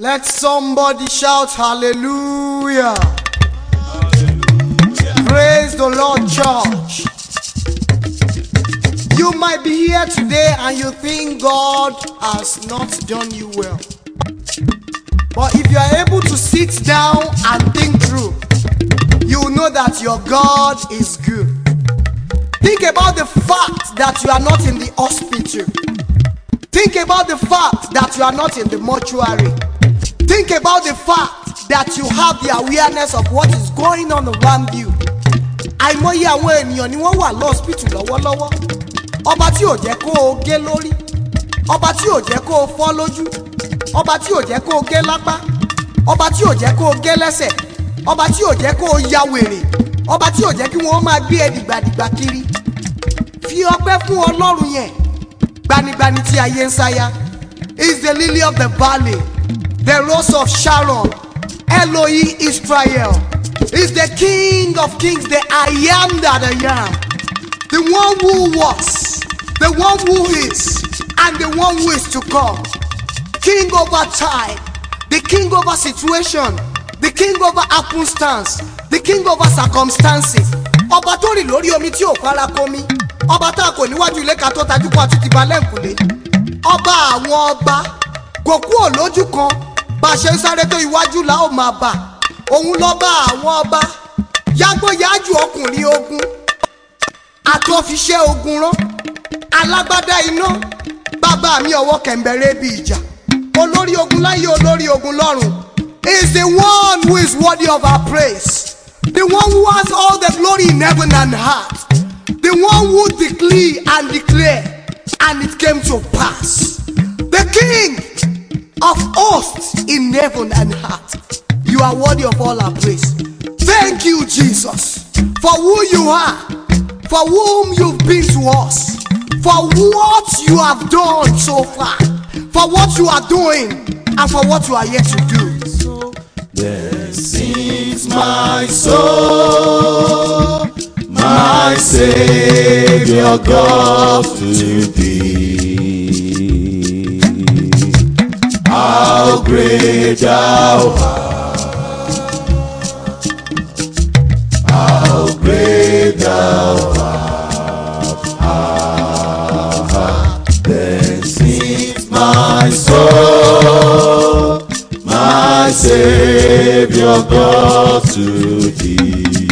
Let somebody shout hallelujah. Praise the Lord, church. You might be here today and you think God has not done you well. But if you are able to sit down and think through, you will know that your God is good. Think about the fact that you are not in the hospital. Think about the fact that you are not in the mortuary. Think about the fact that you have the awareness of what is going on around you. àìmọye àwọn ènìyàn ni wọ́n wà lọ́ọ̀sìpìtì lọ́wọ́lọ́wọ́ ọba tí ò jẹ́ kó o gé lórí ọba tí ò jẹ́ kó o fọ́ lójú ọba tí ò jẹ́ kó o gé lápá ọba tí ò jẹ́ kó o gé lẹ́sẹ̀ ọba tí ò jẹ́ kó o ya wèrè ọba tí ò jẹ́ kí wọ́n máa gbé ẹ dìgbàdìgbà kiri fi ọpẹ́ fún ọlọ́run yẹn gbanigbani tí ayé ń sáyà is the lily of the valley the rose of sharon elohi israel is the king of kings the i am that i am the one who was the one who is and the one who is to come king over time the king over situation the king over happenstance the king over circumstances ọba tó rìn lórí omi tí ò fara komi ọba tá a kò níwájú ilé ká tó tajú kó àti ti ba lẹ́ǹkùlé ọba àwọn ọba kò kúrò lójú kan bá a ṣe ń sáré tó iwájú la ó máa bà òun lọ́ba àwọn ọba yágbóyájú ọkùnrin ogun àtọ́fiṣẹ́ ogun rán alágbádá iná bàbá mi ọwọ́ kẹ̀mbẹ̀rẹ̀ bí ìjà olórí ogun láyé olórí ogun lọ́run is the one who is worthy of our praise the one who has all the glory in heaven and earth the one who decree and declare and it came to pass the king of hosts in heaven and earth you are worthy of all our praise thank you jesus for who you are for whom you've been to us, for what you have done so far, for what you are doing, and for what you are yet to do. Then sings my soul, my Savior God to thee. How great thou art, how great thou art. Then sings my soul, my Savior God to thee.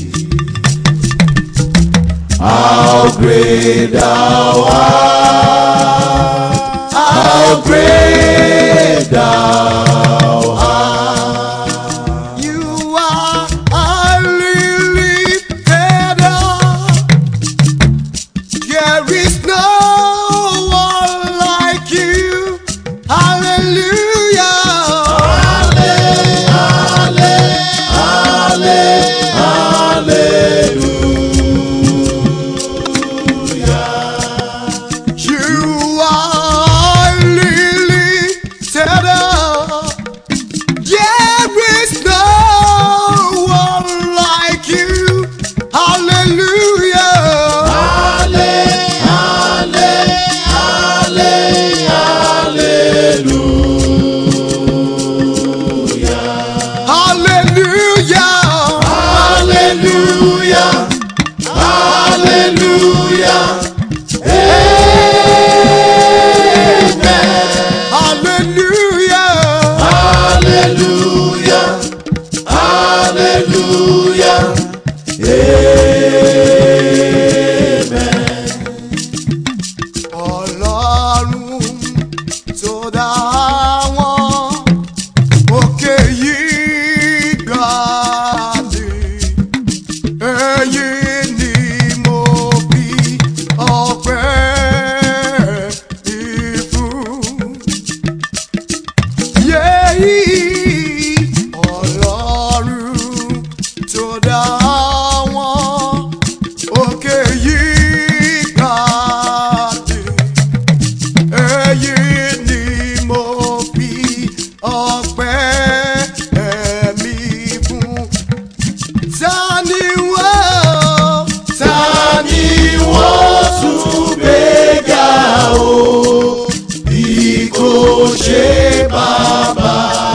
How great thou art, how great thou art. You are highly lifted up. There is no one like you. Hallelujah. You are highly lifted up. There is no one like you. Hallelujah. Hallelujah. Hallelujah, hallelujah, Hallelujah. hallelujah, hallelujah. Ọlọ́run tó dá wọn òkè yìí gbà mí. Èyí ni mo fi ọpẹ́ ìfún. Yéyí Ọlọ́run tó dá wọn òkè yìí gbà mí. Èyí ni mo fi ọpẹ́ ẹ̀mí fún. Ta ni wọ́n? Ta ni wọ́n tún gbéga o? Bí kò ṣe bàbá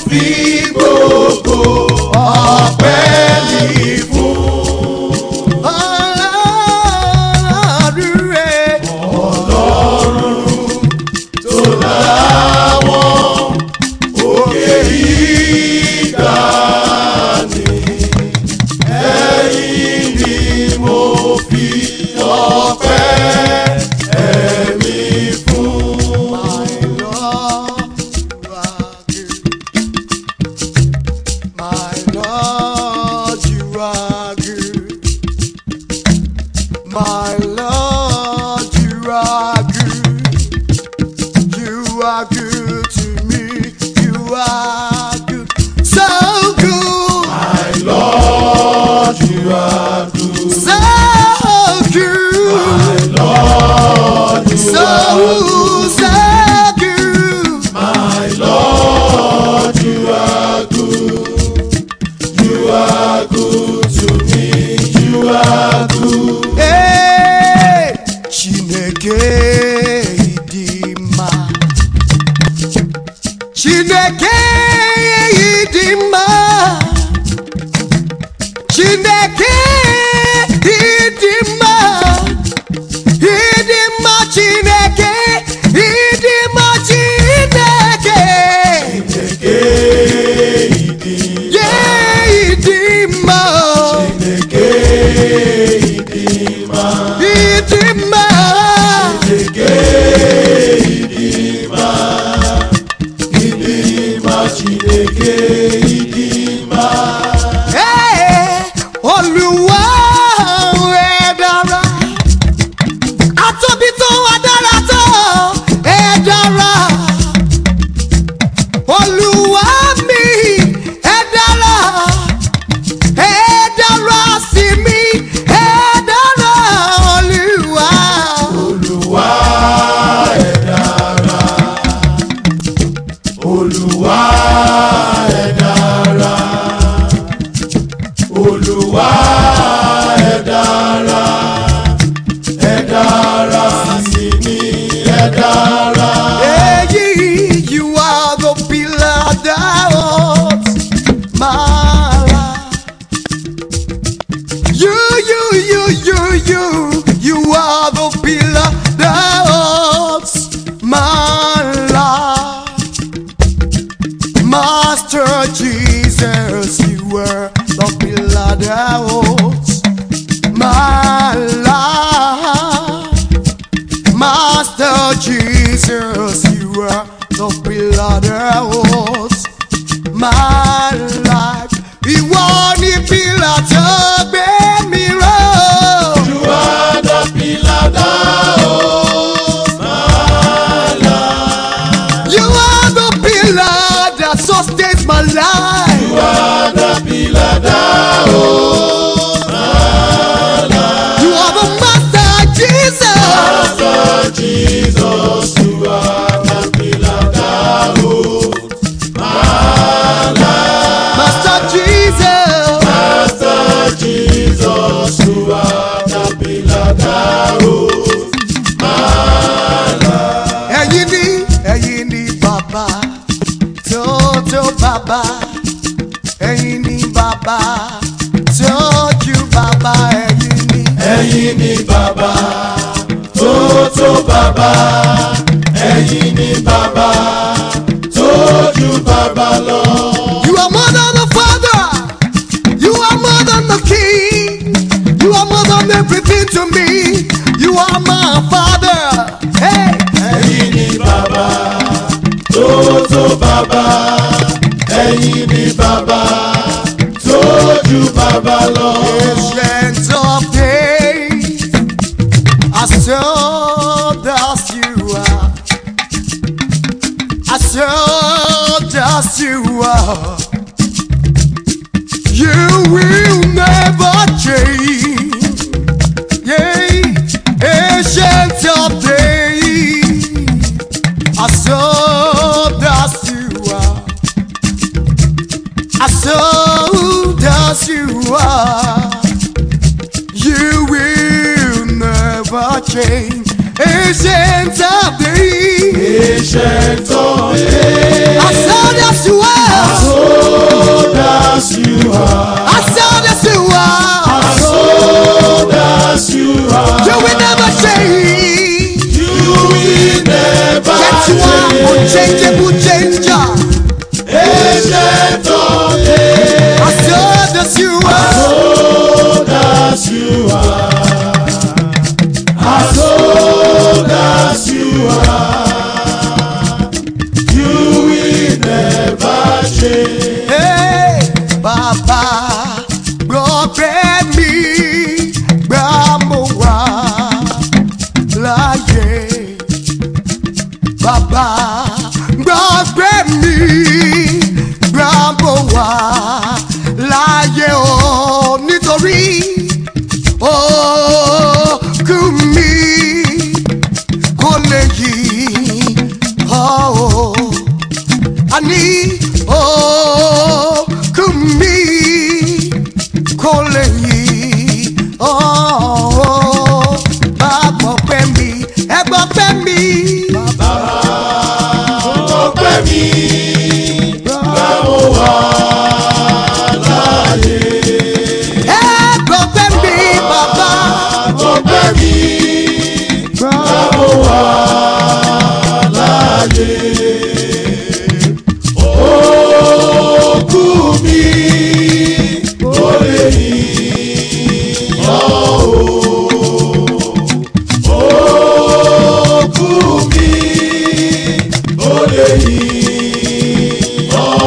fi gbogbo ọpẹ́ mi fún. Ọlọ́run rẹ̀. tó láwọn òkè ìgbà ni ẹ̀yìn ni mo fi ọpẹ́ ẹ̀mí fún. My Lord, you are good. My Lord, you are good. You are good to me. You are good. So good. My Lord, you are good. So good. My Lord, you So, are good. so good. My Lord, you are good. You are good to me. You are good. Hey, Chineke ịdị mma. Chineke ịdị mma. Chineke ịdị mma. Ịdị mma Chineke. Ịdị mma Chineke. Chineke ịdị Yeah, ịdị mma. Chineke ịdị mma. Ịdị mma. Chineke ịdị mma. Ịdị mma Chineke ịdị mma. Hey, Olúwa ẹ dára. Atóbi tó wá dára tó ẹ dára. Olúwa mi ẹ dára. Ẹ dára sí mi ẹ dára. Olúwa. Olúwa ẹ dára. Olúwa ẹ dára. Olúwa ẹ dára. Ẹ dára sí mi, ẹ dára. Èyí you are the pillar that holds my life. You, you, you, you, you, you are the pillar that holds my life. Master Jesus, you were the pillar that holds my life. Master Jesus, you are the pillar that holds my life. Ìwọ ni pílà tó gbé mi ró. You are the pillar that holds my life. You are the pillar that sustains my life. You are the pillar that holds my life. You are the master Jesus. Master Jesus, you are the pillar that holds my life. Master Jesus. Master Jesus, you are the pillar that holds my life. Ẹ̀yin ni ẹ̀yin ni bàbá tó tó bàbá. Ẹ̀yin ni bàbá tó ju bàbá. Ẹ̀yin ni. Ẹ̀yin ni bàbá tó tó bàbá. Ẹ̀yin ni bàbá tó ju bàbá lọ. You are more than a father. You are more than a king. You are more than everything to me. You are my father. Hey. Ẹ̀yin ni bàbá tó tó bàbá. Ẹ̀yin ni bàbá tó ju bàbá lọ. Ancient of days, as old as you are, as old as you are, you will never change. Yeah, ancient of days, as old as you are. As old as you are, you will never change. Ancient of days, Ancient of days. as old as you are, You are unchangeable changer. Ancient of days, As old as you are. old as you are, as old as you are, you will never change. Hey, Bàbá gbọ́pẹ́ mi gbà mo wà láyé. Bàbá gbọ́pẹ́ mi gbà mo wà láyé o nítorí òkú mi kò lè yí ọ́ o ani òkú mi kò lè yí ọ́ bá gbọ́ pẹ́ mi ẹ gbọ́ pẹ́ mi. Ọpẹ́ mi, báwo wà láyé? ẹ gbọ́ pẹ́ mi bàbá. Ọpẹ́ mi, báwo wà láyé? Òkú mi, kò lè yíyan o. Òkú mi, kò lè yíyan o.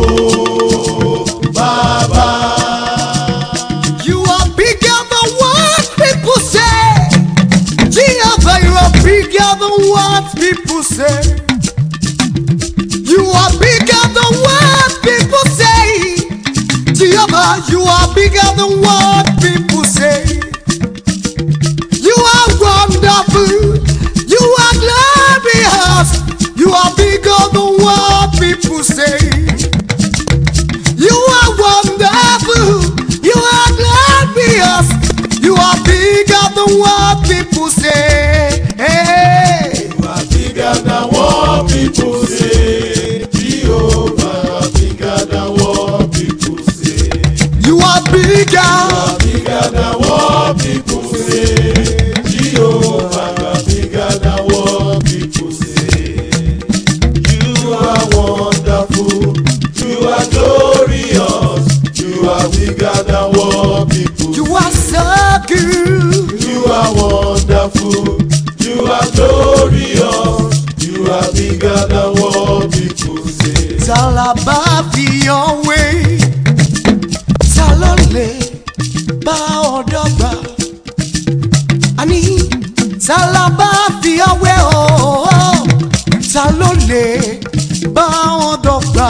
Bàbá. You are bigger than what people say. Jehovah, you are bigger than what people say. You are bigger than what people say. Jehovah, you are bigger than what people say. You are wonderful. You are glorious. You are bigger than what people say. You are wonderful. You are glorious. You are bigger than what people say. Hey. You are bigger than what people say. Jehovah, you are bigger than what people say. You are bigger. You are bigger than what people say. Jehovah, you are bigger than what people say. You are wonderful. You are glorious. You are bigger than what people You are so good. You are wonderful. You are glorious. You are bigger than what people say. Talaba fi ọ̀wé. Ta ló lè bá ọ̀dọ́ gbà? Àní talaba fi ọ̀wé ooo. Ta ló lè bá ọ̀dọ́ gbà?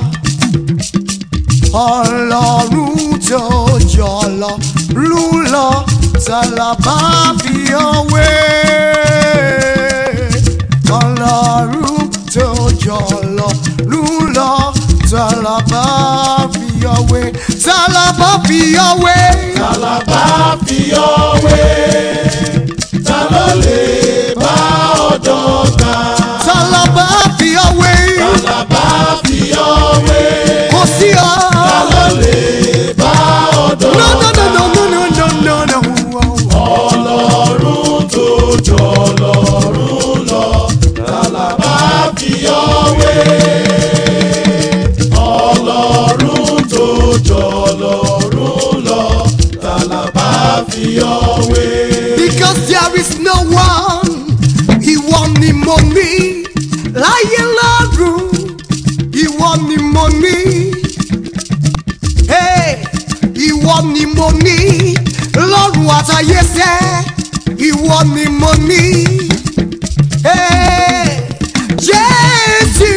Ọlọ́run tó jọ lọ lù lọ. Talaba fi ọ̀wé. Ọlọ́run tó jọ lọ lù lọ. Talaba fi ọ̀wé. Talaba fi ọ̀wé. Tàlàbà fi ọwé. Ta ló lè bá ọ̀dọ́ gbà? Talaba fi ọ̀wé. Tàlàbà fi ọwé. Kò sí ọ. Ta ló lè bá ọ̀dọ́ No no gbà? no no no no no no no. Ọlọ́run tó jọ lọ́run lọ. Tàlàbà fi ọwé. Ọlọ́run tó jọ lọ́run lọ. Tàlàbà fi ọwé. Because there is no one. Ìwọ ni mo ní. Láyé lọ́run. Ìwọ ni mo ní. Hey, ìwọ ni mo ní. Lọ́run àtayé sẹ́. Ìwọ ni mo ní. Hey, Jésù.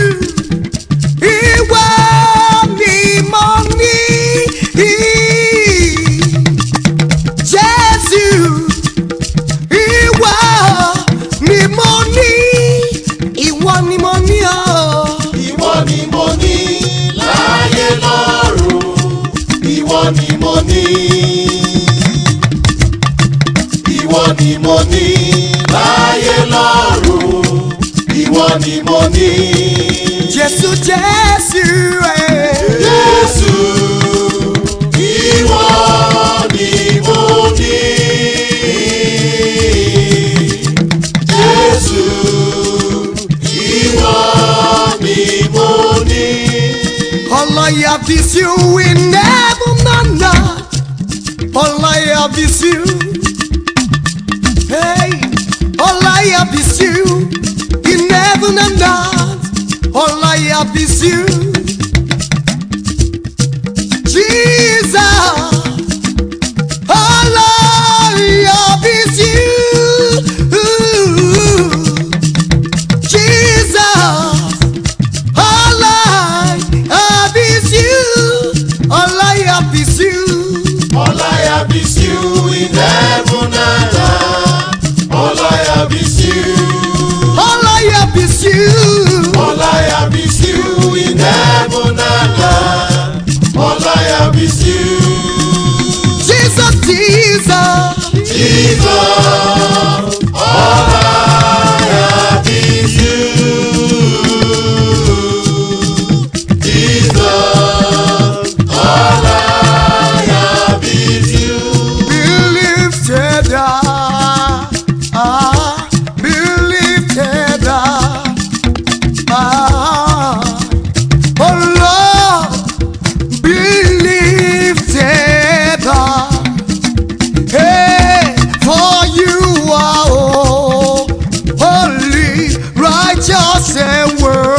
Ìwọ ni mo ní. Jésù. Ìwọ ni mo ní. Ìwọ ni mo ní o. Ìwọ ni mo ní láyé lọ́run. Ìwọ ni mo ní. Ìwọ ni mo ní láyé lọ́run. Ìwọ ni mo ní. Jésù Jésù ẹ̀. Jésù. Ìwọ ni mo ní. Jésù. have is you in heaven and earth. All I have is you. Hey, all I have is you in heaven and earth. All I have is you. Jesus, all I have is you. Jesus, all I have is you. All I have is you. All I have is you in heaven and earth. All I have is you. All I have is you. All I have is you in heaven and earth. All I have is you. Jesus, Jesus. Jesus. All I have is you. Jesus. All I have is you. Be lifted up. Ah, be lifted up. Ah, oh Lord, be lifted up. Hey, for you are oh, holy, righteous, and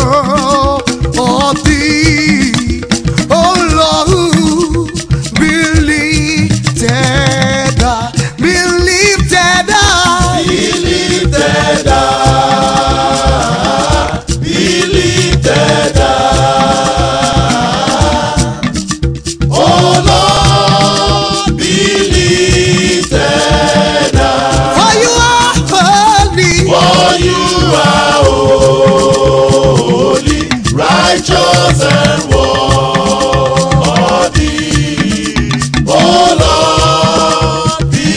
worthy. Oh Lord, be lifted up, be lifted up. Be lifted up. Be lifted up. Oh Lord, be lifted up. For you are holy. For you are holy, righteous and worthy. Oh Lord, be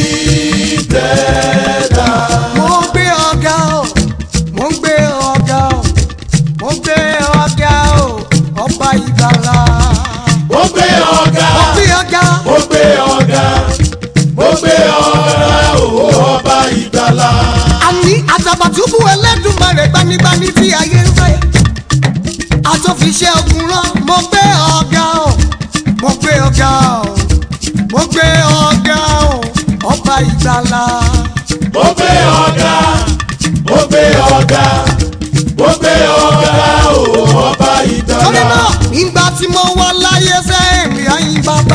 lifted up. mo ń gbé ọ̀gá o mo ń gbé ọ̀gá o mo ń gbé ọ̀gá o ọba ìgbàlà. Mo gbé ọ̀gá, mo gbé ọ̀gá mo gbé ọ̀gá, mo gbé ọ̀gá o, ọba ìgbàlà. àní àtàbàtúbù ẹlẹ́dùnmarè gbanigbani tí ayé ń fẹ́. àtòfiṣẹ́ ogun rán mo gbé ọ̀gá o mo gbé ọ̀gá o mo gbé ọ̀gá o ọba ìgbàlà. Mo gbé ọ̀gá, mo gbé ọ̀gá, mo gbé ọ̀gá o, ọba torí ìgbàlà. náà ìgbà tí mo wà láyé sẹ́yìn mi àyìn bàbá.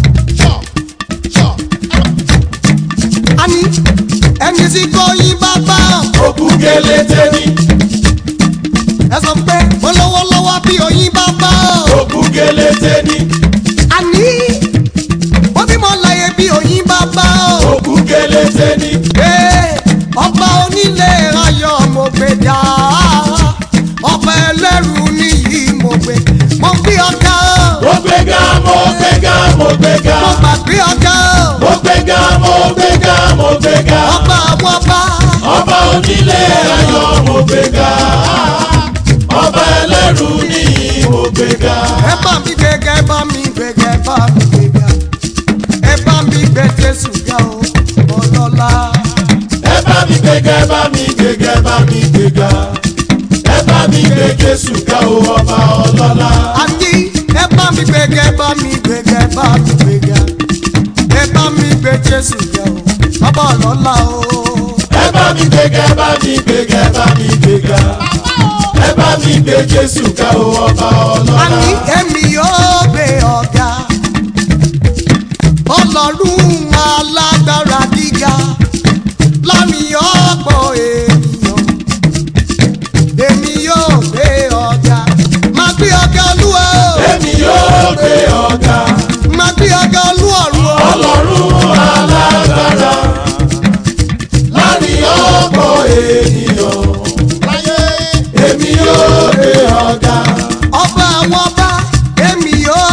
àní ẹni tí kò yín bàbá Òkú kélété ni, ẹ sọ pé mo lọ́wọ́ lọ́wọ́ bí oyin bàbá òkú kélété ni, àní ó bí mo láyé bí oyin bàbá òkú kélété ni. Ee, ọba onílé ayọ̀ mo gbé dá ọba ẹlẹ́rù níyì mo gbé mo gbé ọ̀gá Mo gbéga, mo gbéga, mo gbéga. mo gbàgbé ọ̀gá Mo gbéga, mo gbéga, mo gbéga. ọba àwọn ọba Ọba onílé ayọ̀ mo gbéga. Ọba ẹlẹ́rù ni mo gbéga. ẹ bá mi gbéga ẹ bá mi gbéga ẹ bá mi gbéga ẹ bá mi gbé Jésù ga o ọlọ́lá. Ẹ bá mi gbéga, ẹ bá mi gbéga, ẹ bá mi gbéga. Ẹ bá mi gbé Jésù ga o, ọba ọlọ́lá. àní ẹ bá mi gbéga ẹ bá mi gbéga ẹ bá mi gbéga ẹ bá mi gbé Jésù ga o ọba ọlọ́lá o. Ẹ bá mi gbéga, ẹ bá mi gbéga, ẹ bá mi gbéga. Ẹ bá mi gbé Jésù ga o, ọba ọlọ́lá. àní èmi yóò gbé ọ̀gá ọlọ́run alágbára gíga láàrin ọ̀pọ̀ ènìyàn èmi yóò gbé ọ̀gá máa gbé ọ̀gá olúwa o Èmi yóò gbé ọ̀gá. máa gbé ọ̀gá olúọ̀run o Ọlọ́run alágbára láàrin ọ̀pọ̀ ènìyàn. Èmi yóò gbé ọ̀gá. ọba àwọn ọba èmi yóò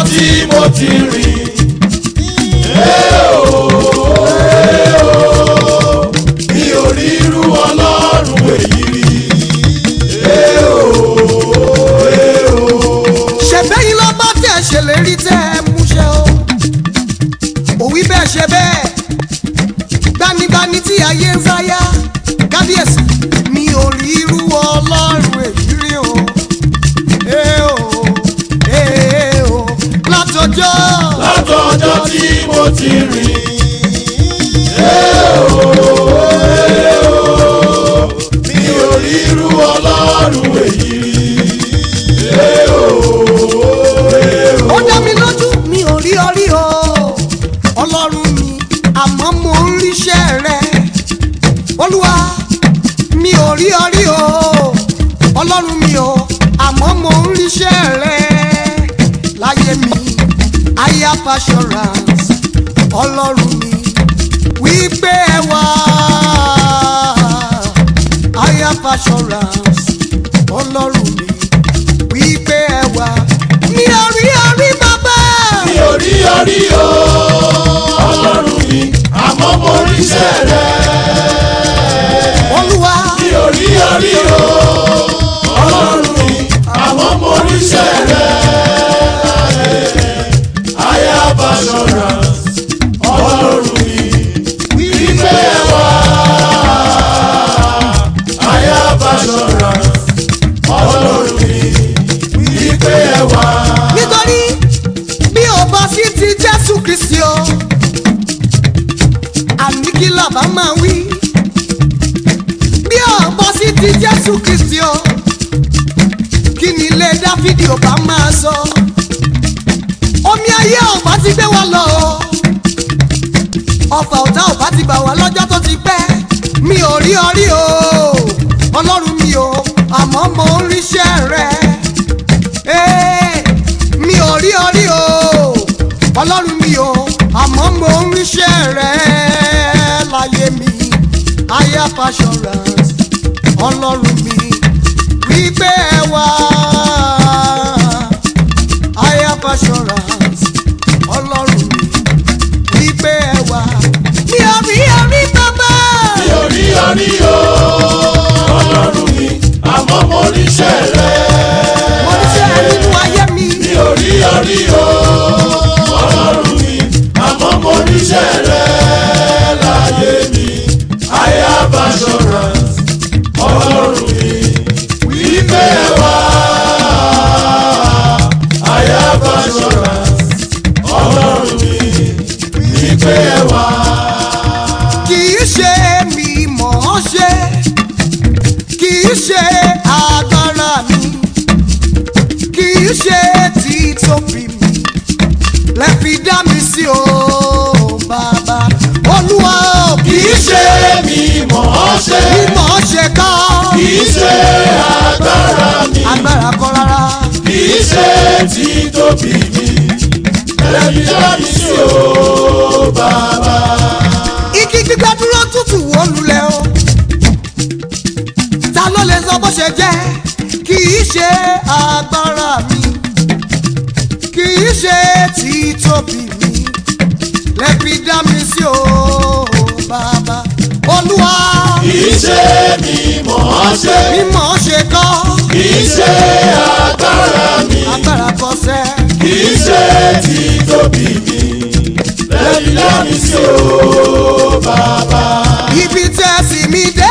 tí mo ti rìn. Ee o, ee o, mi ò rí irú ọlọ́run èyí rí. Ee o, ee o. ṣẹ̀bẹ́yìn lọ bá tẹ̀ ṣèlérí tẹ́ ẹ múṣẹ́ o òwí bẹ́ẹ̀ ṣe bẹ́ẹ̀ gbanigbani tí ayé ń sáyà kábíyèsí mi ò rí irú ọlọ́run èyí rí o ee o ee o látọjọ́ látọjọ́ tí mo ti rìn. Ee o, ee o, mi ò rí irú ọlọ́run èyí rí. Ee o, ee o. ó dá mi lójú mi ò rí ọrí o ọlọ́run mi àmọ́ mo ń ríṣẹ́ rẹ olúwa mi ò rí ọrí o ọlọ́run mi o àmọ́ mo ń ríṣẹ́ rẹ láyé mi I have assurance ọlọ́run mi wípé ẹ wá I have assurance ọlọ́run mi wípé ẹ wá mi ò rí ọrí bàbá. mi ò rí ọrí o ọlọ́run mi àmọ́ mo ríṣẹ́ rẹ. olúwa mi ò rí ọrí o ọlọ́run mi àmọ́ mo ríṣẹ́ rẹ. I have assurance ọlọ́run mi wípé ẹ wá. I have assurance ọlọ́run mi wípé ẹ wá. nítorí bí o bá sí ti jésù kristi o àní kí làbá máa wí bí o bá sí ti jésù kristi o kí ni ilé dáfídì ò bá máa sọ omi ayé ò bá ti gbé wa lọ o ọfà ọ̀tá ò bá ti gbà wá lọ́jọ́ tó ti pẹ́ mi ò rí ọrí o ọlọ́run mi o àmọ́ mo ń ríṣẹ́ rẹ. Ee, mi ò rí orí o ọlọ́run mi o àmọ́ mo ń ríṣẹ́ rẹ láyé mi I have assurance ọlọ́run mi wípé ẹ wá I have assurance ọlọ́run mi wípé ẹ wá mi ò rí orí bàbá mi ò rí ọrí o ọlọ́run mi àmọ́ mo ríṣẹ́ rẹ. mo ríṣẹ́ rẹ nínú ayé mi mi ò rí ọrí o ọlọ́run mi àmọ́ mo ríṣẹ́ rẹ láyé mi I have assurance ọlọ́run mi wípé ẹ wá. I have assurance ọlọ́run mi wípé ẹ wá. kì í ṣe mi mọ̀ ọ́ ṣe kì í ṣe agbára mi kì í ṣe títóbi mi lẹ fi dá mi sí o bàbá olúwa o kì í ṣe mi mọ̀ ọ́ ṣe mi mọ̀ ọ́ ṣe kọ́ kì í ṣe agbára mi agbára kọ́ rárá kì í ṣe títóbi mi ẹbí dá mi sí o bàbá. igi gbígbẹ́ dúró tútù wó lulẹ̀ o ta ló lè sọ bó ṣe jẹ́ kì í ṣe agbára mi kì í ṣe títóbi mi lẹ́bi dá mi sí o bàbá olúwa kì í ṣe mi mọ̀ ọ́ ṣe mímọ̀ ṣe kọ́ kì í ṣe agbára mi agbára kọsẹ̀ kì í ṣe títóbi mi ẹbí dá mi sí o bàbá. ibi tẹ́ sì mí dé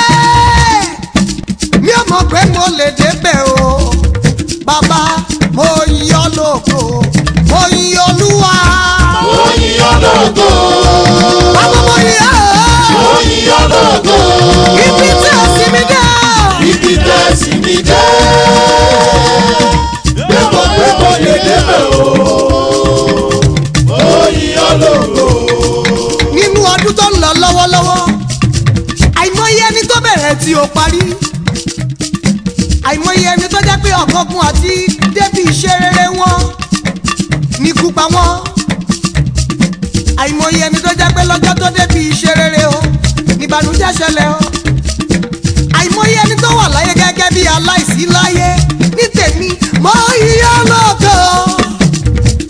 mi ò mọ̀ pé mo lè débẹ̀ o bàbá mo yìn ọ́ lógo mo yìn olúwa mo yìn ọ́ lógo bàbá mo yìn mo ọ́ yìn ọ́ lógo ibi tẹ́ sì mí dé ibi tẹ̀sí mi dé gbẹ́bọ̀ gbẹ́bọ̀ lè débẹ̀ o mo yìn ọ́ lógo nínú ọdún tó ń lọ lọ́wọ́lọ́wọ́ àìmọye ẹni tó bẹ̀rẹ̀ tí ó parí àìmọye ẹni tó jẹ́ pé ọ̀kọ̀ọ̀kan àti débi iṣẹ́ rere wọn ní kú pa wọ́n àìmọye ẹni tó jẹ́ pé lọ́jọ́ tó débi iṣẹ́ rere o níbànújẹ́ ṣẹlẹ̀ o àìmọye ẹni tó wà láyé gẹ́gẹ́ bí aláìsí láyé ní tèmi mọ iye lọ́gọ́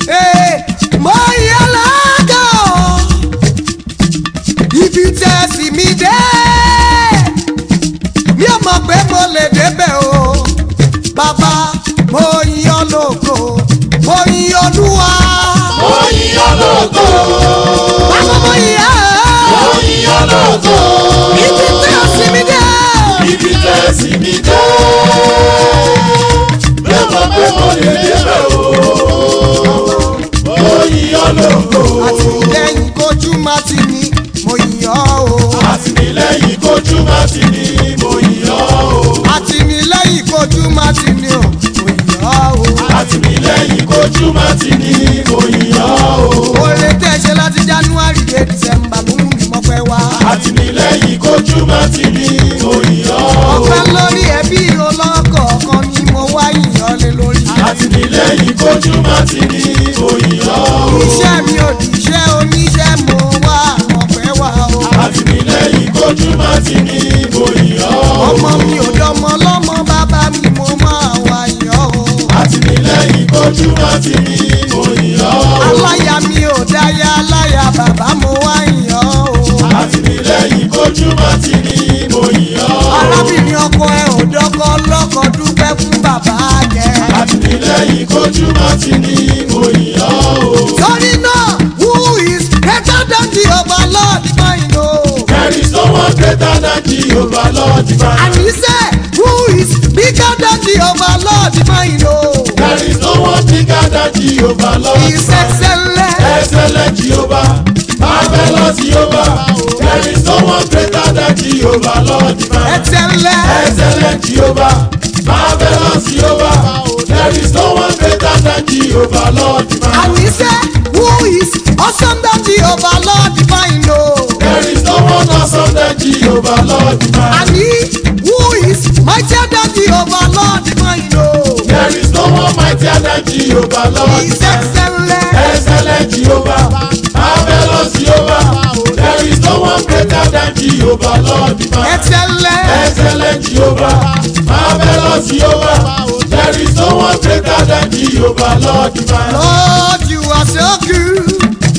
kojú má ti ní mo yìn ọ́ o. Oore tẹ́ ṣe láti January dé December ló mú mi mọ́pẹ́ wá. àtìlẹ́yìn kojú má ti ní mo yìn ọ́ o. Ọpẹ́ lórí ẹbí ọlọ́kọ̀ọ̀kan ni mo wá yìnyín lé lórí. àtìlẹ́yìn kojú má ti ní mo yìn ọ́ o. Iṣẹ́ mi ò di iṣẹ́ oníṣẹ́ mo wá ọpẹ́ wá o. àtìlẹ́yìn kojú má ti ní mo yìn ọ́ o. Ọmọ mi ò dọmọ lọ́mọ bàbá mi mo máa wá yìn ọ́ o. àtìlẹ́yìn kojú má ti ní mo yìn ọ́ o. Aláya mi ò dáyà aláya bàbá mo wá yìn ọ́ o. àtìlẹ́yìn kojú má ti ní mo yìn ọ́ o. Arábìnrin ọkọ ẹ ò dọ́kọ lọ́kọ dúpẹ́ fún bàbá jẹ. àtìlẹ́yìn kojú má ti ní mo yìn ọ́ o. Torí náà, who is greater than the overlord divine o? There is no one greater than Jehovah Lord divine. And he said, who is bigger than the overlord divine o? There is no one bigger than Jehovah Lord He is divine. excellent. Excellent Jehovah, marvelous Jehovah. There is no one greater than Jehovah Lord divine. Excellent. Excellent Jehovah, marvelous Jehovah. There is no one greater than Jehovah Lord divine. And he said, who is awesome than the overlord divine o? There is no one awesome than Jehovah Lord divine. And he who is mightier than the overlord divine o? There is no one mightier than Jehovah Lord He is divine. excellent. Excellent Jehovah, marvelous Jehovah. There is no one greater than Jehovah, Lord divine. Excellent. Excellent Jehovah, marvelous Jehovah. There is no one greater than Jehovah, Lord divine. Lord, you are so good.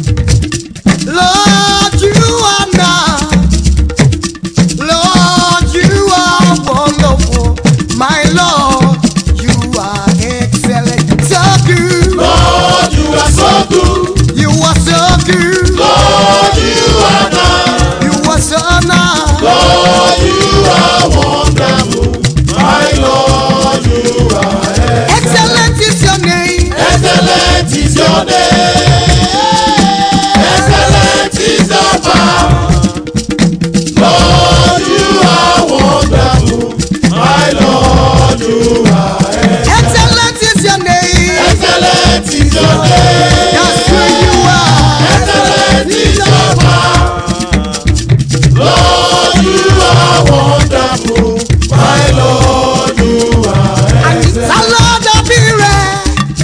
Lord, you are nice. Lord, you are wonderful. My Lord, you are excellent. So good. Lord, you are so good. You are so good. Lord, you are nice. You are so nice. Lord, you are wonderful. My Lord, you are Excellent is your name. excellent. Is your name? Excellent is your power. Lord, you are wonderful. My Lord, you are Excellent is your name. excellent. Is your name? That's who you are. Excellent is your power. Lord, you are wonderful. My Lord, you are Sálọ́dà bí rẹ̀.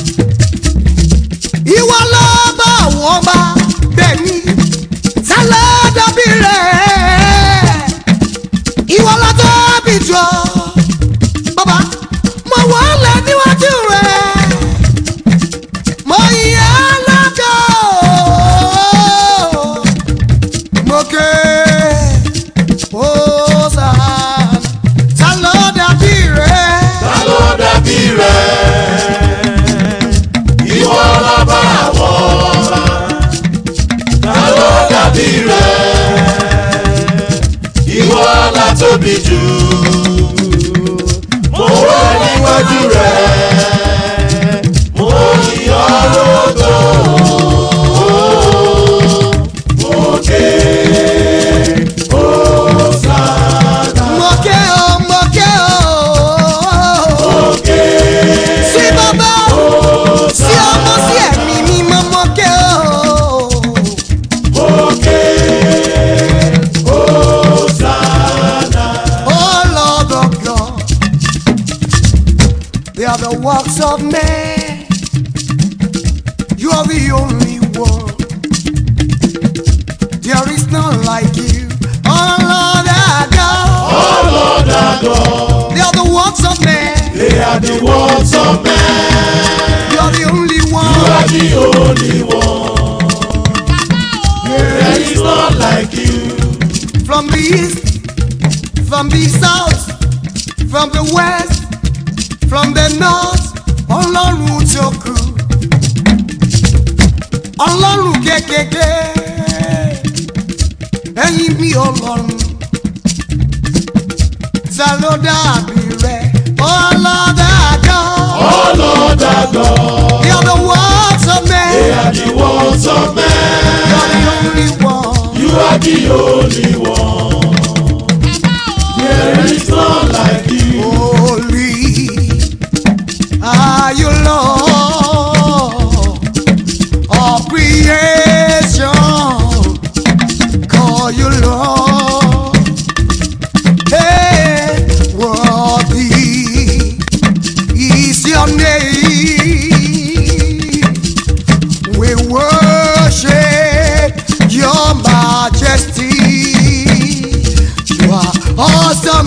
Ìwọ ló bá àwọn ọba bẹ́ẹ̀ ni. Sálọ́dà bí rẹ̀. Ìwọ ló tóbi jọ. Bàbá, mo wọlé níwájú rẹ̀. Mo yẹ lọ́gọ̀. Mo ké. Hosanna. Sálọ́dà bí rẹ̀. ta ló dàbí rẹ̀? Ìwọ lọ́ba àwọn ọba. Ta ló dàbí rẹ̀? Ìwọ la tóbi jù. Mo wà níwájú rẹ̀. Mo yìn ọ́ lógo. Mo ké Hosanna. Mo ké o, mo ké o. Mo ké sí bàbá sí ọmọ sí ẹ̀mí mímọ́ mọ́kẹ́ o. Òkè Hosanna. Oh Lord of God, they are the works of man. You are the only one. There is none like you. Oh Lord our God, Oh Lord our God, they are the works of man. they are the works of man. You are the only You one. are the only one. There is none like you. From the east, from the south, from the west, from the north, ọlọ́run tó kù. ọlọ́run kékeré, ẹ̀yin mi ọlọ́run. Ta ló dàbí rẹ̀? Ọlọ́dàgọ́. Oh Lord our God, They are the words of they men. are the works of You man. are the only one. You are the only one. There is none like you. Holy are you, Lord.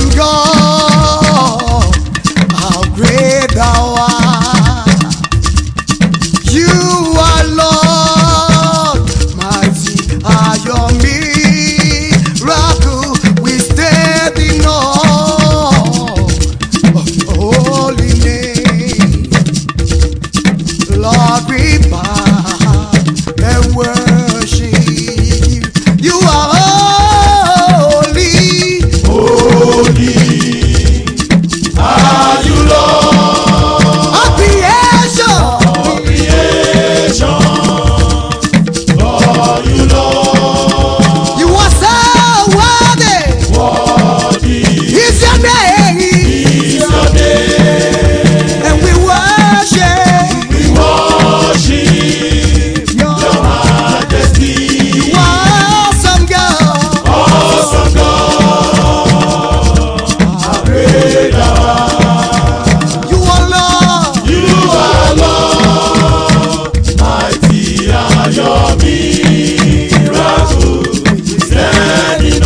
God, how great thou art. You are Lord, mighty are your miracle. We stand in awe of your holy name. Lord, we bow and worship you. You are holy. Holy are you, Lord, Of creation, creation. Are you, Lord, you are so worthy. worthy Is your name, is your name. and we worship We worship your your majesty. awesome God. Awesome God, how great thou art. You are Lord. You are Lord, mighty are your miracles. Standing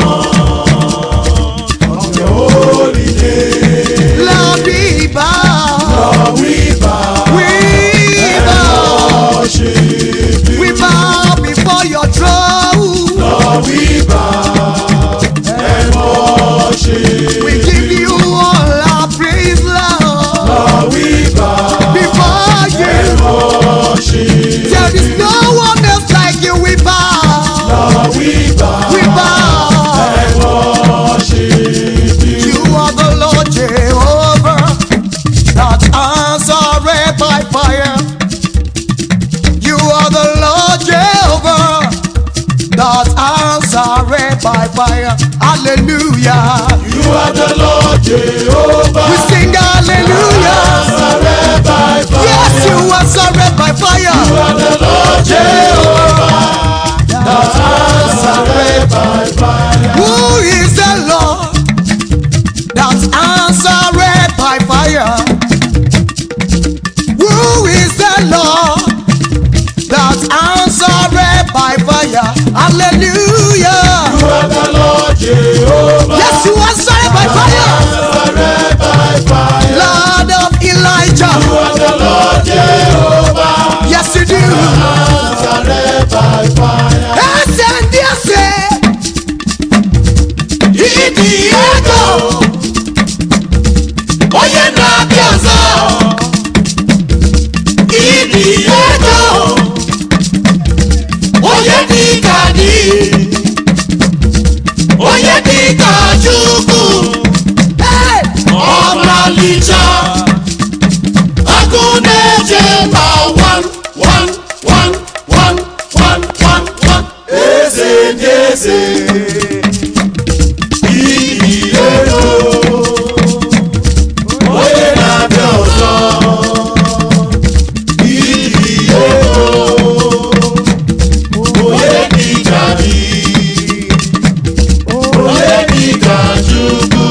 on of your holy name, Lord, we bow. Lord, we bow We bow. and worship you. We bow before your throne. Lord, we bow and worship We give you all our praise, Lord. Lord, we bow Before and you, worship there is no one else like you. We bow. Lord, we bow We bow. and worship you. You are the Lord Jehovah that answered by fire. You are the Lord Jehovah that answered by fire. Hallelujah. You are the Lord Jehovah. We sing hallelujah. Answered by fire. Yes, you answered by You fire. are the Lord Jehovah. That answered by fire. Who is the Lord that answered by fire? Who is the Lord that answered by fire? Hallelujah. You are the Lord Jehovah. Yes, you answered by fire. Answered by fire. Lord of Elijah. You are the Lord Jehovah. Yes, you do. Answered by fire. Ẹsẹ̀ ndí ẹsẹ̀. Ìdí ego. Onye na-abịa ọzọ. Ìdí ego. Onye dị ka dị. Onye dị ka Chukwu. Hey! Ọmalịcha. Agụ na-eje mba wan wan wan wan wan wan wan. Eze ndị eze. Iyi ego. Onye na-abịa ọzọ. Iyi ego. Onye dị ka dị. Onye dị ka Chukwu.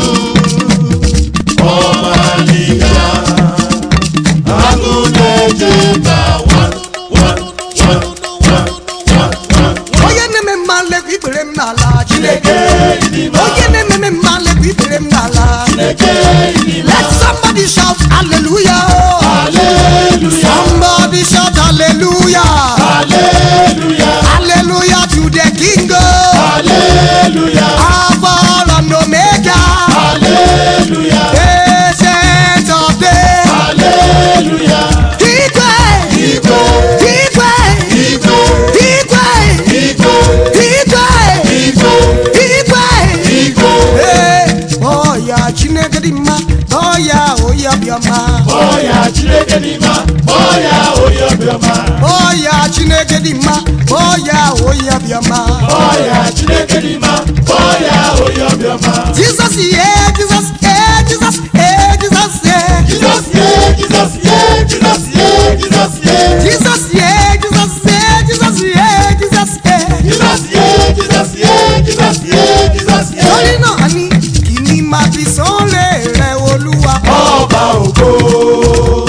Ọmalịcha. Agụ na-eje mba wan wan wan wan wan wan. Onye na-eme mma nlekwa ikpere m n'ala Chineke Chineke. ịdị mma. Onye na-eme mma nlekwa ikpere m n'ala Chineke ịdị mma. Let somebody shout hallelujah. Hallelujah. Somebody shout hallelujah. Hallelujah. Hallelujah to the King. oh. Hallelujah. Alpha and Omega. Hallelujah. Ancient of days. Hallelujah. Igwe. Igwe. Igwe. Igwe. Igwe. Igwe. Igwe. Igwe. Igwe. Igwe. Ee, ọya Chineke dị mma, ọya onye ọbịọma. Ọya Chineke dị mma. Ọya onye obiọma. Ọya Chineke dị mma, ọya onye ọbịọma. Ọya Chineke dị mma. Ọya onye obiọma. Jesus, yeah, Jesus, yeah, Jesus, yeah, Jesus, yeah. Jesus, yeah, Jesus, yeah, Jesus, yeah, Jesus, yeah. Jesus, yeah, Jesus, yeah, Jesus, yeah, Jesus, yeah. Jesus, yeah, Jesus, yeah, Jesus, yeah, Jesus, yeah. Torí náà ni kí ni màá fi sọ́lẹ̀ rẹ̀ Olúwa. Ọba ògo.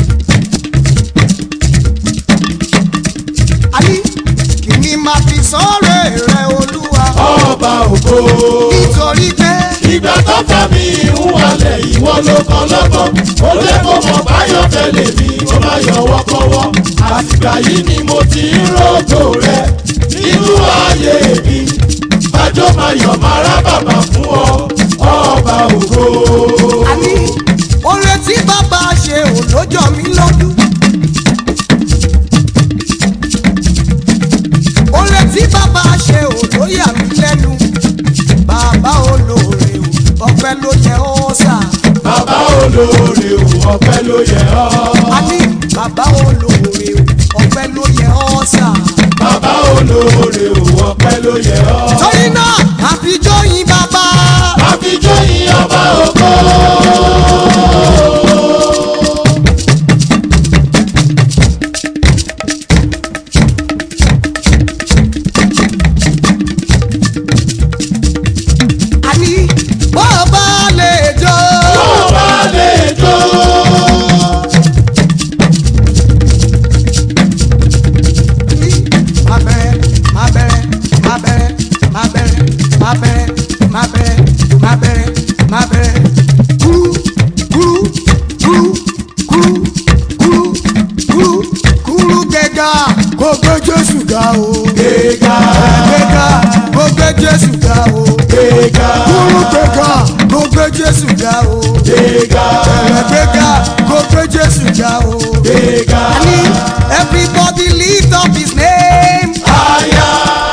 Àní kí ni màá fi sọ́lẹ̀ ló kàn lọ́gbọ̀n ó jẹ́ kó mọ̀ báyọ̀ tẹ́lẹ̀ mi ó má yọwọ́ kọ́wọ́ àtìgbà yìí ni mo ti ń rògbò rẹ nínú ayé mi bájọ́ máa yọ̀ máa rá bàbá fún ọ ọba ògo. àní oore tí bàbá ṣe ò lójọ́ mi lójú. oore tí bàbá ṣe ò ló yà mí lẹ́nu. bàbá olóore o ọpẹ́ ló yẹ ọ́ sà. bàbá olóore ò ọpẹ́ ló yẹ ọ́. àní bàbá olóore o ọpẹ́ ló yẹ ọ́ sà. bàbá olóore ò ọpẹ́ ló yẹ ọ́. torí náà àfijọ́ yín bàbá. àfijọ́ yìn ọba ògo. àní bàbá lè jọ. ọba lè jó. má bẹ̀rẹ̀ má bẹ̀rẹ̀ má bẹ̀rẹ̀ má bẹ̀rẹ̀ má bẹ̀rẹ̀ má bẹ̀rẹ̀ má bẹ̀rẹ̀ má bẹ̀rẹ̀ kúrú kúrú kúrú kúrú kúrú kúrú kúrú gẹ̀gà kò gbé jésù ga o. gbéga gẹ̀gà kò gbé jésù ga o. gbéga kúrú gẹ̀gà kò gbé jésù ga o. gbéga gẹ̀gà kò gbé jésù ga o. gbéga. Ani, everybody lift up his name. Aya.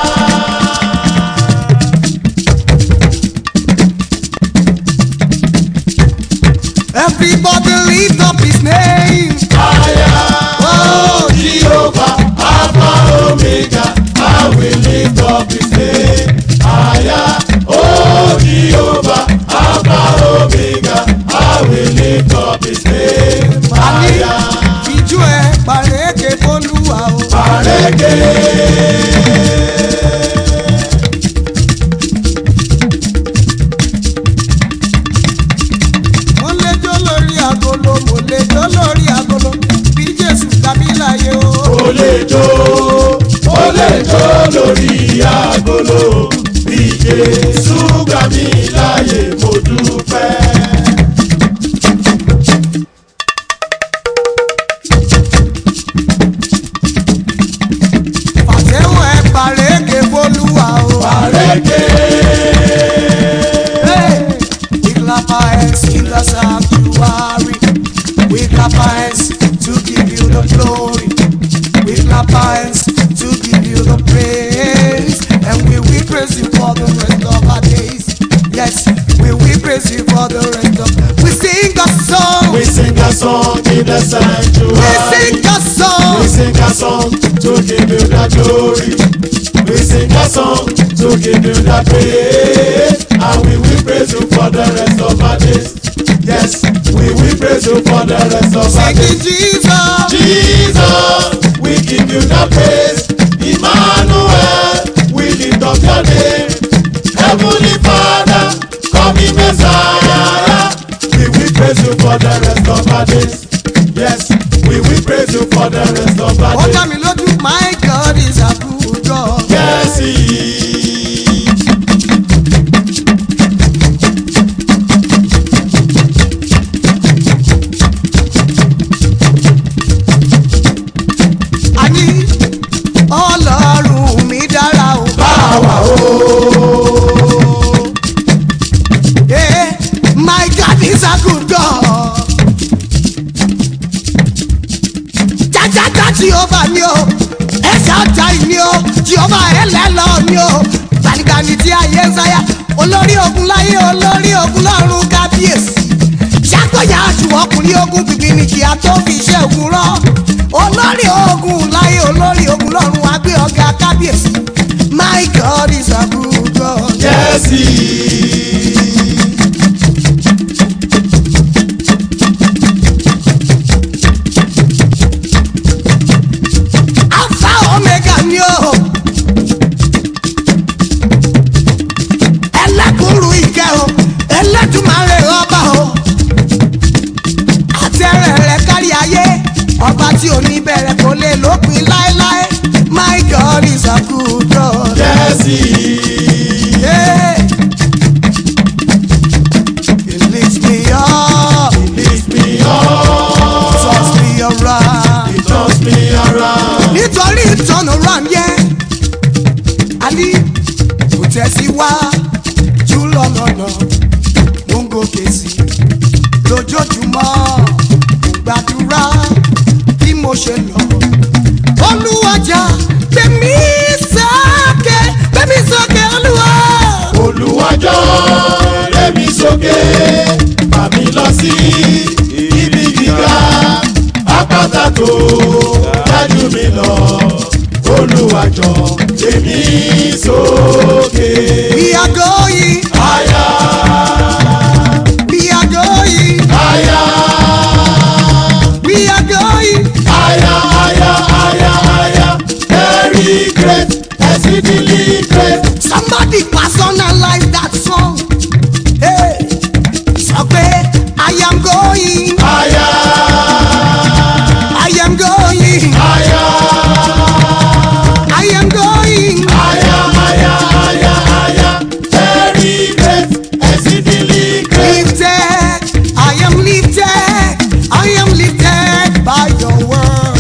Everybody lift up his name. Aya. Oh, Jehovah, Alpha, Omega, I will lift up his name. Aya. Oh, Jehovah, Alpha, Omega, I will lift up his name. Ani, Aya. ìjú ẹ pàrẹ́kẹ̀ fọlúwa o. Pareke. Mo lè jó lórí agolo, mo lè jó lórí agolo. Bí Jésù tàbí láyé o. Ó lè jó, ó lè jó lórí agolo. Bí Jésù gbà mí láyè, mo dúpẹ́. Fàtẹ́wọ̀ ẹ pàrẹ́kẹ̀ fọlúwa o. Pareke. Hey, we clap our hands in the sanctuary. We clap our hands to give you the glory. We clap our hands to give you the praise. And we will praise you for the rest of our days. Yes, we will praise you for the rest of We sing a song. We sing a song in the We sanctuary. sing a We song. sing a song to give you the glory. We sing a song to give you the praise. And we will praise you for the rest of our days. Yes, we will praise you for the rest of our Thank you, days. Jesus. Jesus, we give you the praise. Emmanuel, we lift up your name. Heavenly Father, coming Messiah. We will praise you for the rest of our days. Yes, we will praise you for the rest of our Ó dá days. mi lójú, my God is a good God. Yes, he is. Àní Ọlọ́run mi dára o. Báwa o. Yeah, my God is a good God. Jajaja Jehova ni o, ẹ̀ṣẹ̀ ọjà ni o, Jehova ẹlẹ́lọ ni o, gbanigbani tí ayé ń sáyà, olórí ogun láyé olórí ogun lọ́run kábíyèsí. Ṣàkóyà àjù ọkùnrin ogun gbìgbìnì kí a tó fi iṣẹ́ ogun rán. Olórí ogun láyé olórí ogun lọ́run wá gbé ọ̀gá kábíyèsí. My God is a good God. Yes, he is. alpha omega ni o. ẹlẹ́kùnrù ìkẹ́ o ẹlẹ́tùmarè ọba o. àtẹ̀rẹ̀ rẹ̀ kárí ayé ọba tí ò ní bẹ̀rẹ̀ kò lè lópin láéláé my god is a good god. Yes, he is. Yeah. He lifts me up. tẹ̀síwá jù lọ́nà mo ń gòkè sí lójoojúmọ́ gbàdúrà bí mo ṣe lọ olúwajà gbẹmí sókè gbẹmí sókè olúwa. olùwàjọ́ lẹ́mi sókè bàmí lọ sí ibi gíga àpáta tó dájú mi lọ olùwàjọ́ lẹ́mi sókè. we are going Aya, we are going aya, we are going. aya, aya, aya, aya, very great, exceedingly great. Somebody personalize that song. Hey, sọ pé I am going, Aya, I am going, aya, I am going. aya, aya, aya, aya, very great, exceedingly great. Lifted, I am lifted, I am lifted by your word.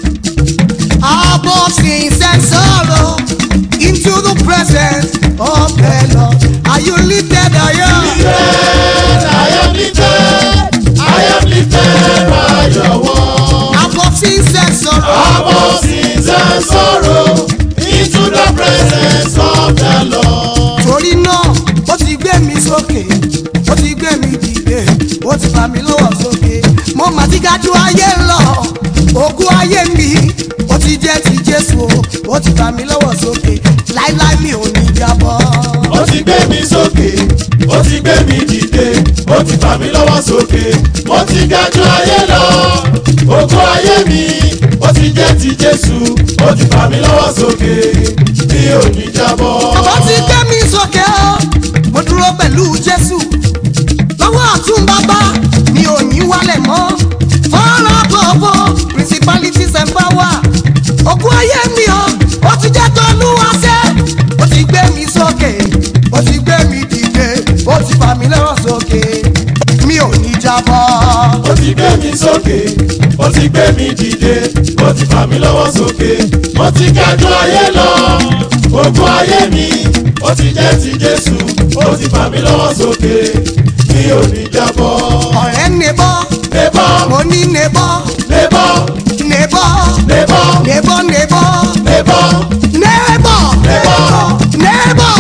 Above sins and sorrow, into the presence of the Lord. Are you lifted? I am. Lifted, I am lifted, I am lifted by your word. Above sins and sorrow. Above sins and sorrow, into the presence of the Lord. torí náà ó ti gbé mi sókè ó ti gbé mi dìde ó ti fà mí lọ́wọ́ sókè mo mà ti ga ju ayé lọ ògùn ayé mi ó ti jẹ́ ti jésù o ó ti fà mí lọ́wọ́ sókè láíláí mi ò ní jábọ́. ó ti gbé mi sókè ó ti gbé mi dìde ó ti fà mí lọ́wọ́ sókè mo ti ga ju ayé lọ ògo ayé mi ó ti jẹ́ ti jésù ó ti fà mí lọ́wọ́ sókè mi ò ní jábọ́. ó ti gbé mi sókè o mo dúró pẹ̀lú jésù lọ́wọ́ ọ̀tún bàbá mi ò ní wálẹ̀ mọ́ fọ́nrán bọ̀bọ̀ principalities and power ògùn ayé mi o ó ti jẹ́ tọ́lúwa sẹ́ ó ti gbé mi sókè ó ti gbé mi dìde ó ti fà mí lọ́wọ́ sókè mi ò ní jábọ́. ó ti gbé mi sókè ó ti gbé mi dìde ó ti fà mí lọ́wọ́ sókè mo ti ga ju ayé lọ ògo ayé mi ó ti jẹ́ ti jésù ó ti fà mí lọ́wọ́ sókè mi ò ní jábọ́. ọ̀rẹ́ nebọ́ Nebo, mo ní nebọ́ nebo, nebọ́ nebo, nebọ́ nebọ́ nebo, nebọ́ nebọ́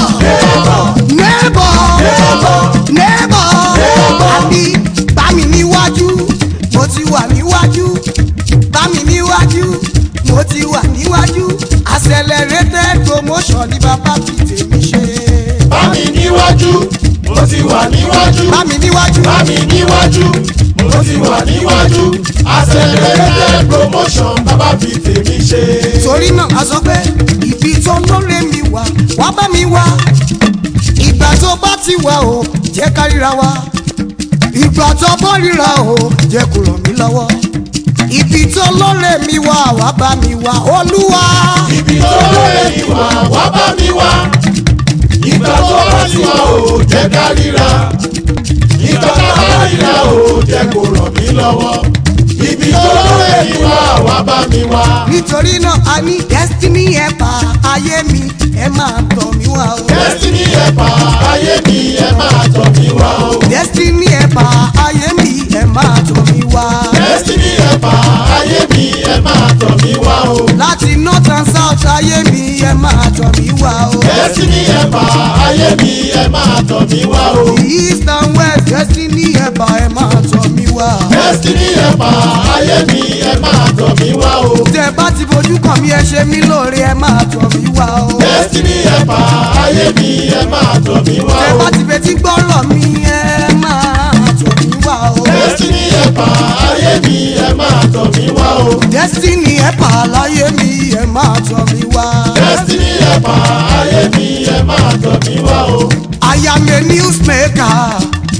nebọ́ nebọ́ àbí bá mi níwájú mo ti wà níwájú bá mi níwájú mo ti wà níwájú accelerated promotion ní bàbá fi tèmi ṣe. bá mi níwájú, mo ti wà níwájú, bá mi níwájú bá mi níwájú, mo ti wà níwájú, accelerated promotion bàbá fi tèmi ṣe. torí náà a sọ pé ibi tó lóore mi wà wá bá mi wá ìgbà tó bá ti wà o jẹ́ ká ríra wa ìgbà tó bọ́ ríra o jẹ́ kó ràn mí lọ́wọ́ ibi tó lóore mi wà wá bá mi wá olúwa Ibi tó lóore mi wà, wá bá mi wá. Ìgbà tó bá ti wà ó jẹ́ ká ríra. Ìgbà tó bá ríra ó jẹ́ kó ràn mí lọ́wọ́. Ibi tó lóore mi wà, wá bá mi wá. nítorí náà a ní destiny ẹ̀pà ayé mi ẹ máa tọ̀ mí wá o Destiny ẹ̀pà ayé mi ẹ máa tọ̀ mí wá o. destiny ẹ̀pà ayé mi ẹ máa tọ̀ mí wá Destiny ẹ̀pà ayé mi ẹ máa tọ̀ mí wá o. láti north and south ayé mi ẹ máa tọ̀ mí wá o. Destiny ẹ̀pà ayé mi ẹ máa tọ̀ mí wá o. east and west destiny ẹ̀bà ẹ̀ máa tọ̀ mí wá. Destiny ẹ̀pà ayé mi ẹ máa tọ̀ mí wá o. tẹ bá ti fojú kàn mí ẹ ṣe mí lóore ẹ máa tọ̀ mí wá o. Destiny ẹ̀pà ayé mi ẹ máa tọ̀ mí wá tẹ o. bá ti fetí gbọ́rọ̀ mi ẹ máa tọ̀ mí wá o. Destiny ẹ̀pà ayé mi ẹ máa tọ̀ mí wá o. destiny ẹ̀bà láyé mi ẹ máa tọ̀ mí wá. Destiny ẹ̀pà ayé mi ẹ máa tọ̀ mí wá o. I am a newsmaker.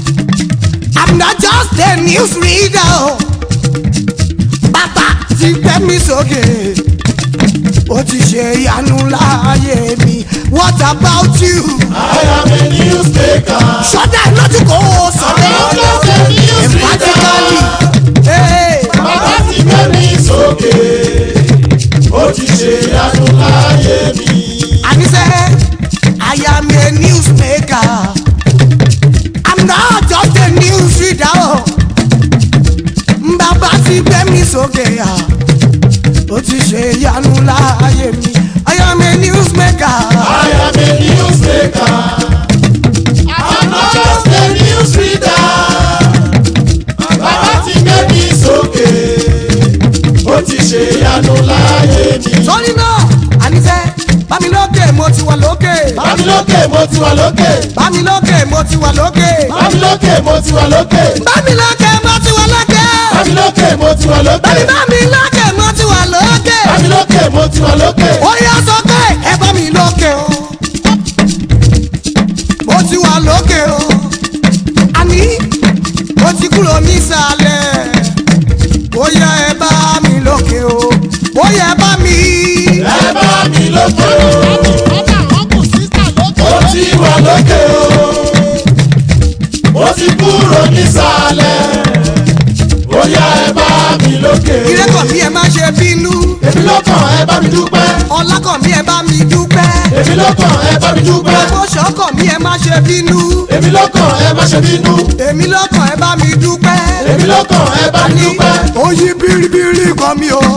I'm not just a news reader. o. Bàbá ti gbé mi sókè. Ó ti ṣe ìyanu láàyè mi. What about you? I am a newsmaker. Ṣọ́dá lójú kò sọ̀rọ̀. I'm just a news Emphatically. reader. Hey. Bàbá ti gbé mi sókè. Ó ti ṣe ìyanu láyé mi. Àníṣe, I am a sókè à ó ti ṣe ìyanu láàyè mi I am a newsmaker. I am a newsmaker. I'm not just a news reader. Bàbá ti gbé mi sókè. Ó ti ṣe ìyanu láyé mi. sọ́ni náà àníṣe bámi lókè mo ti wà lókè Bámi lókè mo ti wà lókè. bámi lókè mo ti wà lókè Bámi lókè mo ti wà lókè. bámi lókè mo ti wà lókè Bámi lókè mo ti wà lókè. bámi bámi lókè mo ti wà lókè Bámi lókè mo ti wà lókè. ó yá sókè ẹ bá mi lókè o mo ti wà lókè o àní mo ti kúrò nísàlẹ̀ ó yá ẹ bá mi lókè o ó yá ẹ bá mi. Ẹ bá mi lókè o. Mo ti wà lókè o. Mo ti kúrò nísàlẹ̀. Ó yá ẹ bá mi lókè. ìrẹ́kọ̀ mi ẹ má ṣe bínú Èmi lọ́kàn ẹ bá mi dúpẹ́. ọlákọ̀ mi ẹ bá mi dúpẹ́ Èmi lọ́kàn ẹ bá mi dúpẹ́. ìfọ̀ṣọ́kọ̀ mi ẹ má ṣe bínú Èmi lọ́kàn ẹ má ṣe bínú. èmi lọ́kàn ẹ bá mi dúpẹ́ Èmi lọ́kàn ẹ bá mi dúpẹ́. ó yí bíríbírí kan mi o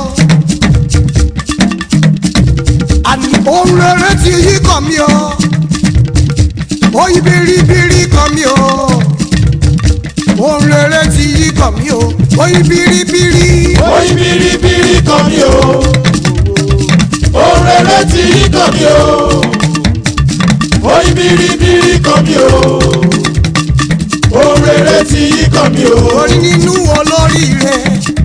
àní ohun rere ti yí kan mi o ó yí bíríbírí kan mi o ohun rere ti yí kan mi o ó yí bíríbírí Oyin biribiri kan mi o. Ohun rere ti yí kan mi o. Oyin biribiri kan mi o. Ohun rere ti yí kan mi o. orí nínú olóríire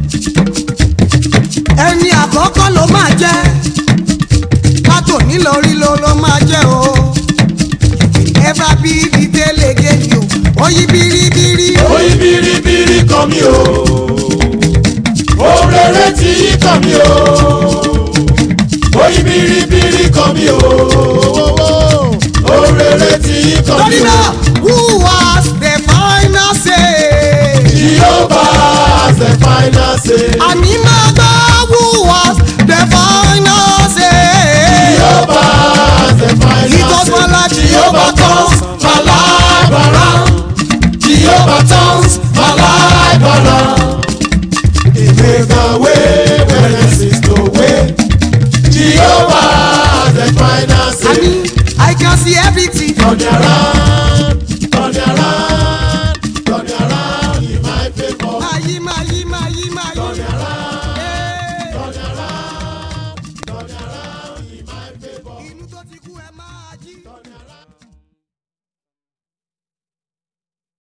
ẹni àkọ́kọ́ ló máa jẹ́ pátó nílọrí ló ló máa jẹ́ o ẹ̀fà bí dídélé gèjì o ó yí bíríbírí Oyin biribiri kan mi o. Ohun rere ti yí kan mi o. Oyin biribiri kan mi o. Ohun rere ti yí kan mi torí o. náà who was the final say Jehovah has the final say. àní máa gbọ́ who was the final say Jehovah has the final He does my life, Jehovah turns my life around. Jehovah turns my life